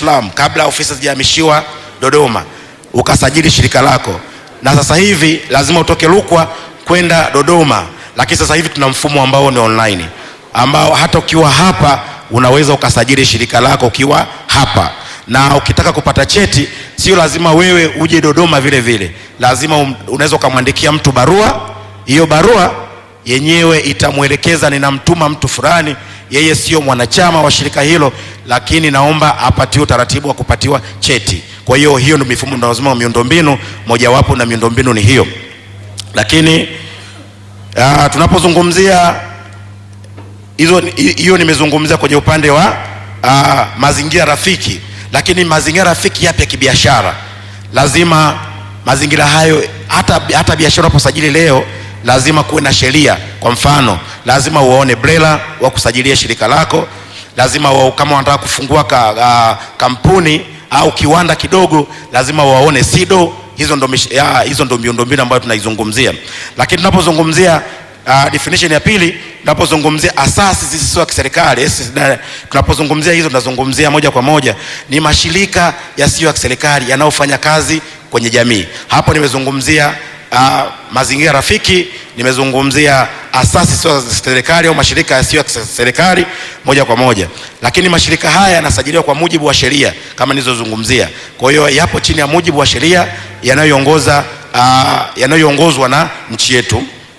Salaam kabla ofisi hazijahamishiwa Dodoma, ukasajili shirika lako, na sasa hivi lazima utoke Rukwa kwenda Dodoma, lakini sasa hivi tuna mfumo ambao ni online, ambao hata ukiwa hapa unaweza ukasajili shirika lako ukiwa hapa, na ukitaka kupata cheti sio lazima wewe uje Dodoma vile vile, lazima um, unaweza ukamwandikia mtu barua. Hiyo barua yenyewe itamwelekeza ninamtuma mtu fulani, yeye sio mwanachama wa shirika hilo, lakini naomba apatiwe utaratibu wa kupatiwa cheti. Kwa hiyo hiyo ndio mifumo ndio lazima miundombinu mojawapo, na miundombinu ni hiyo. Lakini uh, tunapozungumzia hizo hiyo nimezungumzia kwenye upande wa uh, mazingira rafiki, lakini mazingira rafiki yapi ya kibiashara? Lazima mazingira hayo, hata, hata biashara unaposajili leo lazima kuwe na sheria. Kwa mfano, lazima uwaone BRELA wa kusajilia shirika lako, lazima wa, kama wanataka kufungua ka, uh, kampuni au kiwanda kidogo, lazima waone SIDO. Hizo ndo, ya, hizo ndo miundombinu ambayo tunaizungumzia, lakini tunapozungumzia Uh, definition ya pili tunapozungumzia asasi zisizo za kiserikali, tunapozungumzia hizo tunazungumzia moja kwa moja ni mashirika yasiyo ya kiserikali yanayofanya kazi kwenye jamii. Hapo nimezungumzia uh, mazingira rafiki, nimezungumzia asasi zisizo za serikali au mashirika yasiyo ya serikali moja kwa moja, lakini mashirika haya yanasajiliwa kwa mujibu wa sheria kama nilizozungumzia. Kwa hiyo yapo chini ya mujibu wa sheria yanayoongoza uh, yanayoongozwa na nchi yetu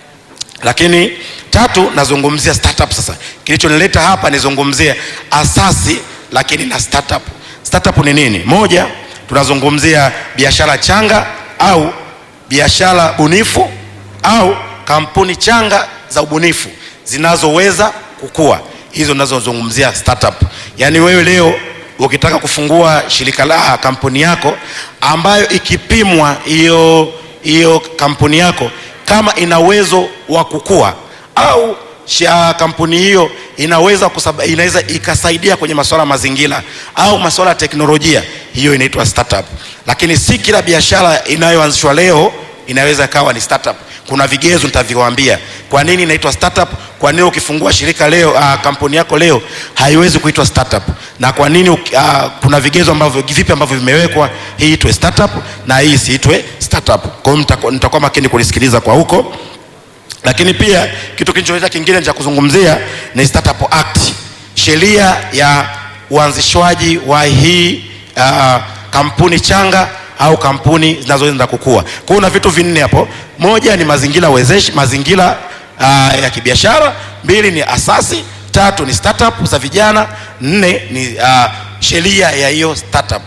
lakini tatu, nazungumzia startup. Sasa kilichonileta hapa nizungumzie asasi lakini na startup. Startup ni nini? Moja, tunazungumzia biashara changa au biashara bunifu au kampuni changa za ubunifu zinazoweza kukua, hizo ninazozungumzia startup. Yaani wewe leo ukitaka kufungua shirika la kampuni yako ambayo ikipimwa hiyo hiyo kampuni yako kama ina uwezo wa kukua au sha kampuni hiyo inaweza kusaba, inaweza ikasaidia kwenye masuala ya mazingira au masuala ya teknolojia, hiyo inaitwa startup. Lakini si kila biashara inayoanzishwa leo inaweza kawa ni startup. Kuna vigezo nitaviwaambia kwa nini inaitwa startup, kwa nini ukifungua shirika leo uh, kampuni yako leo haiwezi kuitwa startup, na kwa nini uh, kuna vigezo ambavyo vipi ambavyo vimewekwa hii itwe startup na hii isiitwe startup. Kwa hiyo nitakuwa makini kunisikiliza kwa huko, lakini pia kitu kilichoweza kingine cha kuzungumzia ni Startup Act, sheria ya uanzishwaji wa hii uh, kampuni changa au kampuni zinazoenda kukua. Kwa hiyo una vitu vinne hapo. Moja ni mazingira wezeshi, mazingira uh, ya kibiashara. Mbili ni asasi. Tatu ni startup za vijana. Nne ni uh, sheria ya hiyo startup.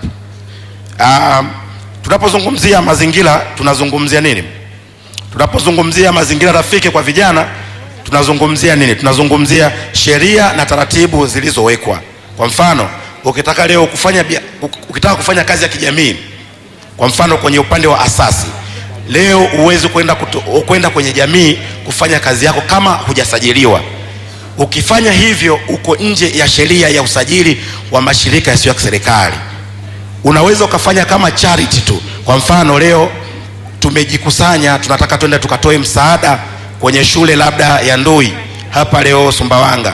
Uh, tunapozungumzia mazingira tunazungumzia nini? Tunapozungumzia mazingira rafiki kwa vijana tunazungumzia nini? Tunazungumzia sheria na taratibu zilizowekwa. Kwa mfano, ukitaka leo kufanya ukitaka kufanya kazi ya kijamii kwa mfano kwenye upande wa asasi leo huwezi kwenda kwenda kwenye jamii kufanya kazi yako kama hujasajiliwa. Ukifanya hivyo uko nje ya sheria ya usajili wa mashirika yasiyo ya kiserikali. Unaweza ukafanya kama charity tu. Kwa mfano leo tumejikusanya, tunataka twende tukatoe msaada kwenye shule labda ya Ndui hapa leo Sumbawanga.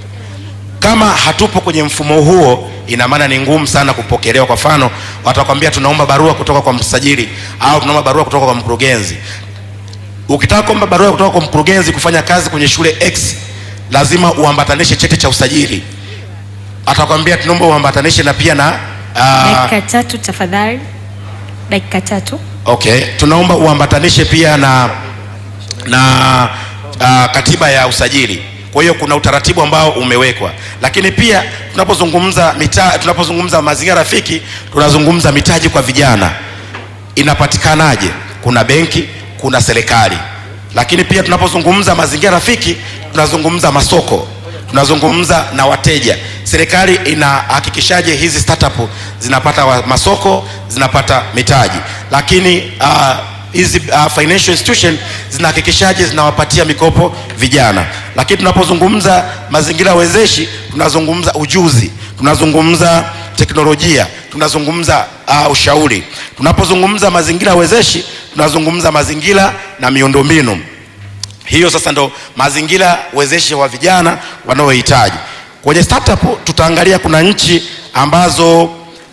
Kama hatupo kwenye mfumo huo ina maana ni ngumu sana kupokelewa. Kwa mfano, watakwambia tunaomba barua kutoka kwa msajili au tunaomba barua kutoka kwa mkurugenzi. Ukitaka kuomba barua kutoka kwa mkurugenzi kufanya kazi kwenye shule X, lazima uambatanishe cheti cha usajili. Atakwambia tunaomba uambatanishe na pia na uh... dakika tatu tafadhali, dakika tatu. Okay, tunaomba uambatanishe pia na na uh, katiba ya usajili. Kwa hiyo kuna utaratibu ambao umewekwa, lakini pia tunapozungumza mita, tunapozungumza mazingira rafiki tunazungumza mitaji kwa vijana inapatikanaje? Kuna benki, kuna serikali, lakini pia tunapozungumza mazingira rafiki tunazungumza masoko, tunazungumza na wateja. Serikali inahakikishaje hizi startup zinapata wa, masoko zinapata mitaji, lakini uh, hizi uh, financial institution zinahakikishaje zinawapatia mikopo vijana. Lakini tunapozungumza mazingira wezeshi tunazungumza ujuzi, tunazungumza teknolojia, tunazungumza uh, ushauri. Tunapozungumza mazingira wezeshi tunazungumza mazingira na miundombinu. Hiyo sasa ndo mazingira wezeshi wa vijana wanaohitaji. Kwenye startup tutaangalia kuna nchi ambazo